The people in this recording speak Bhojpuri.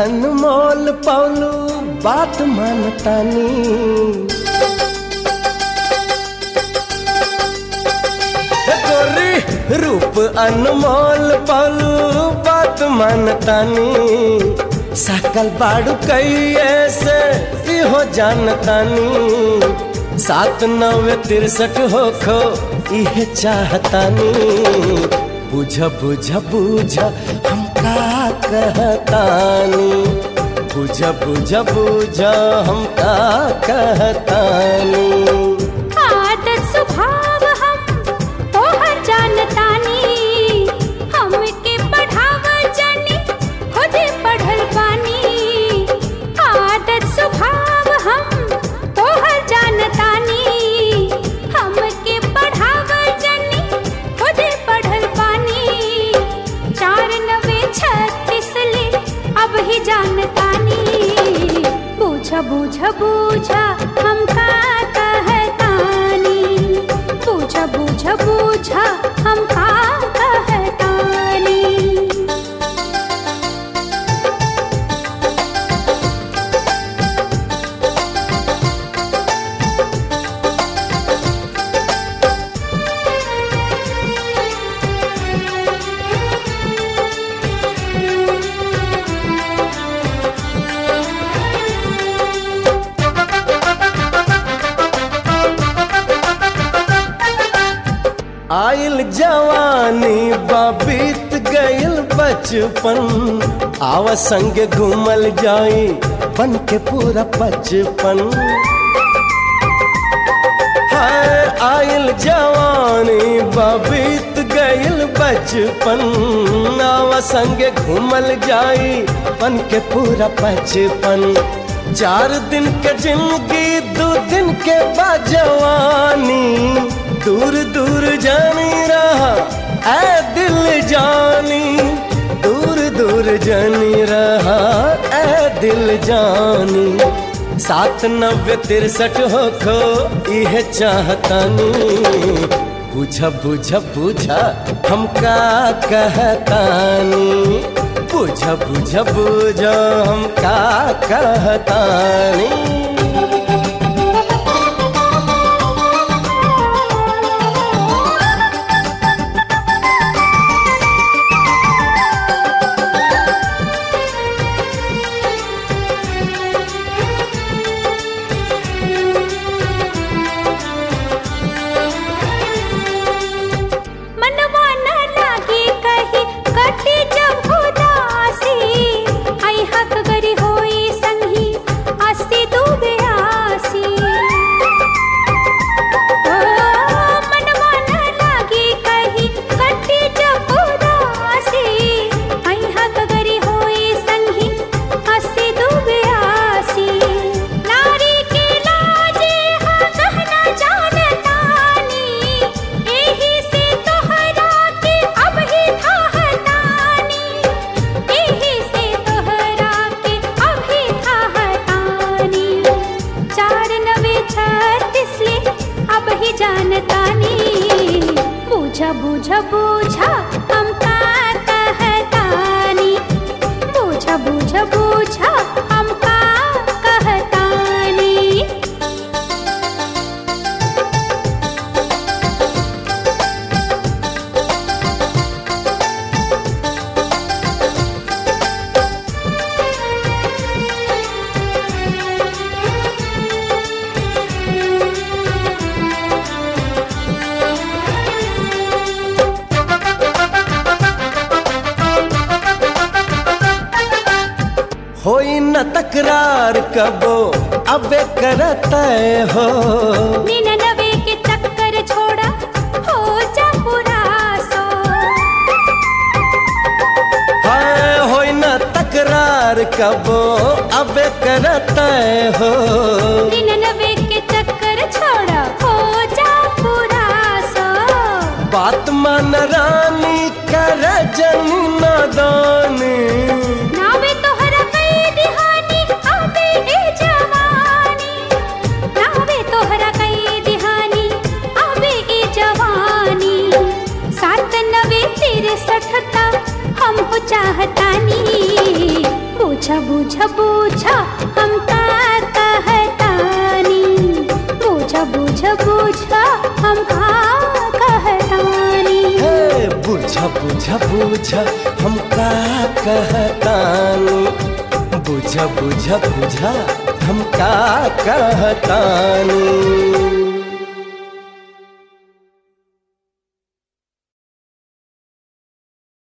अनमोल पौलू बात मानतानी हे गोरी रूप अनमोल पौलू बात मानतानी सकल बाड़ू कैये से इहो जानतानी सात नवे तिरसठ हो खो इहे चाहतानी बुझ बुझ बुझ हम का कहतानी बुझ बुझ बुझ हम का कहतानी आदत स्वभाव हम तोहर जानतानी हमके पढ़ाव जानी खुदे पढ़ल बानी आदत स्वभाव हम तोहर जानतानी हमके पढ़ाव जानी खुदे पढ़ल बानी चार नवे छत्तीस ले अब ही जानतानी बूझ बूझ बूझ हम का कहतानी बूझ बूझ बूझ हम का कहतानी आइल जवानी बीत गइल बचपन आव संग घूमल जाई बन के पूरा बचपन हाय आइल जवानी बीत गइल बचपन आव संग घूमल जाई बन के पूरा बचपन चार दिन के जिंदगी दो दिन के बाजवानी दूर दूर जानी रहा ऐ दिल जानी दूर दूर जानी रहा ऐ दिल जानी सात नब्बे तिरसठ हो खो यह चाहतानी बुझ बुझ बुझ हम का कहतानी बुझ बुझ बुझ हम का कहतानी मनवा न लागे कही कटे जब उदासी आई हक गरी होई संगी अस्ति डूबे आसी ओ, मनवा न लागे कही कटे जब उदासी आई हक गरी होई संगी अस्ति डूबे आसी नारी के लाजे हा कहना जानतानी एही से तोहरा के अब ही थाहतानी एही से तोहरा के अब ही थाहतानी चार नवे छत्तीस ले अब ही जानतानी बूझा बूझा बूझा हम का कहतानी बूझा बूझा बूझा हम का कहतानी होई न तकरार कबो अबे करत हो निन्यानवे के चक्कर छोड़ा हो जा पूरा सो हाय होई न तकरार कबो अबे करत हो निन्यानवे के चक्कर छोड़ा हो जा पूरा सो बात मान रानी कर जन नादानी नावे तोहरा कई दिहानी आबे ए जवानी नावे तोहरा कई दिहानी आबे ए जवानी सात नवे तिरसठ ता हम हो चाहतानी बूझ बुझ बुझ हम का कहतानी बुझ बुझ बुझ हम का कहतानी हे बुझ बुझ बुझ हम का कहतानी बुझ बुझ बुझ हम का कहतानी